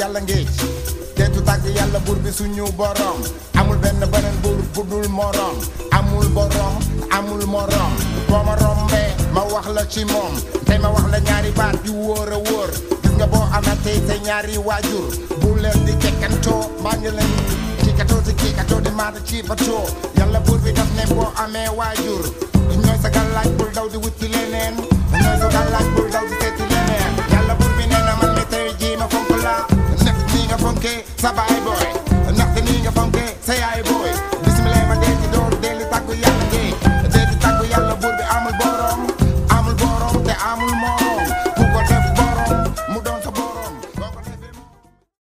yàlla ngéej teetu tàgg yàlla buur bi suñu borom amul benn beneen buur bu dul morom amul borom amul morom boo ma rombee ma wax la ci moom tey ma wax la ñaari baat yu wóor a wóor gis nga boo amatee sa ñaari waajur bu leen di kekkantoo maa ngi leen ci katoo si kii katoo di maata ci batoo yàlla buur bi daf ne boo amee waajur ñooy sa gàllaaj bul daw di wuti leneen ñooy sa gàllaaj bul daw di seeti leneen yàlla buur bi nee na man mi tey jii ma fonk la nekk nii nga fonkee sa baay booy ndaxte nii nga fonkee sa yaay booy